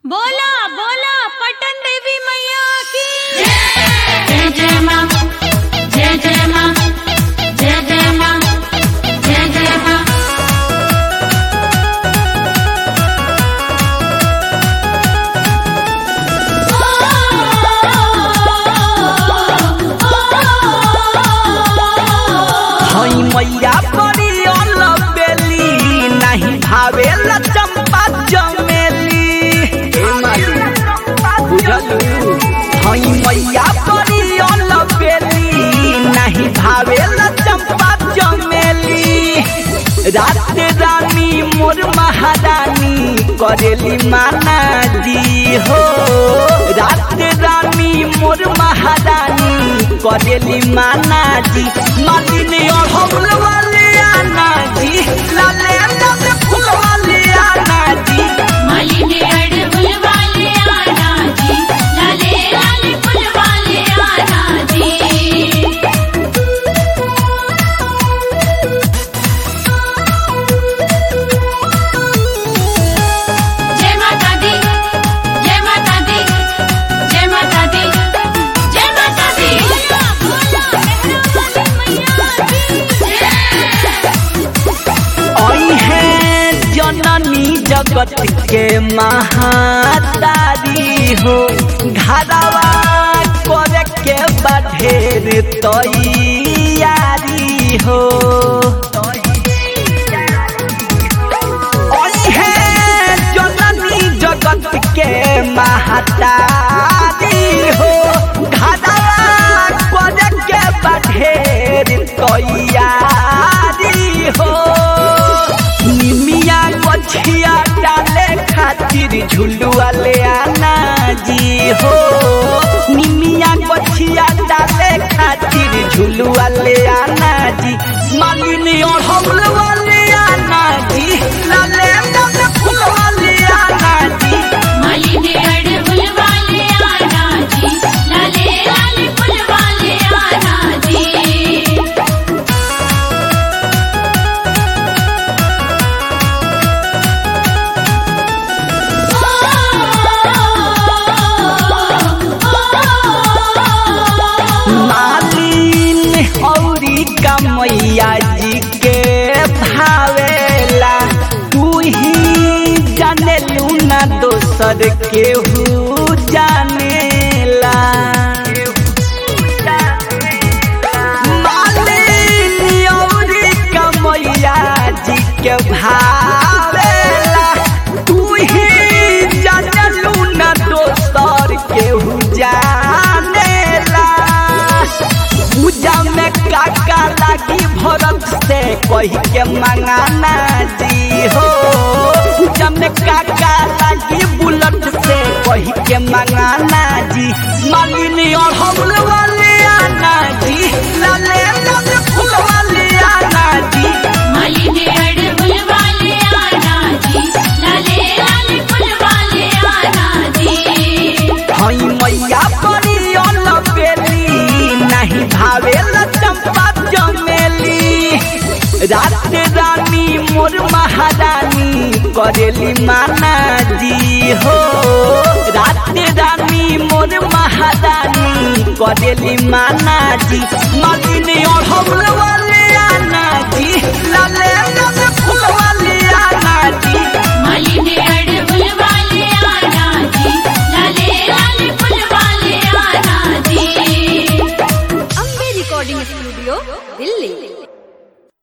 बोला बोला पटन देवी मैया की जय जय माँ जय जय माँ जय जय माँ जय जय माँ हई मैया परी बेली नहीं भावेल चंपा चमेली ए माली बुझलू हई मैया परी बेली नहीं भावेल चंपा चमेली रात रानी मोर महारानी करेली माना जी हो रात रानी मोर महारानी करेली माना जी मालिनी और हमल वाले आना जी लाले लाले फूल वाले आना जी मालिनी अड़हुल वाले आना जी लाले लाले फूल वाले आना जी जय माता दी जय माता दी जय माता दी जय माता दी आई है जननी जगत के महातारी हो घरवा करे के बढ़ेर तैयारी हो आई है जननी जगत के महातारी हो घरवा करे के बढ़ेर तैयारी हो निमिया गछिया डाले खातिर झुलुआ ले आना जी हो निमिया गछिया डाले खातिर झुलुआ ले आना जी मालिनी और हमल वाले आना जी लाले लाले फूल वाले आना जी मालिनी अड़हुल वाले आना जी लाले लाले फूल वाले आना जी मालिन औरी कमैया जी के भावेला तू ही जानेलू ना दोसर केहू जानेला मालिन औरी कमैया जी के भावेला तू ही जानेलू ना दोसर केहू जानेला पूजा में काका लागी भरत से कही के मंगाना जी हो पूजा में काका लागी बुलट से कही के मंगाना जी मालिनी और हमल वाले आना जी लाले लाले फूल वाले आना जी मालिनी अड़हुल वाले आना जी लाले लाले फूल वाले आना जी हई मैया परी बेली नहीं भावेल चंपा चमेली रात रानी मोर महारानी करेली माना जी हो रात रानी मोर महारानी करेली माना जी मालिनी और हमल वाले आना जी लाले लाले फूल वाले आना जी मालिनी अड़हुल वाले आना जी लाले लाले फूल वाले आना जी अम्बे रिकॉर्डिंग स्टूडियो दिल्ली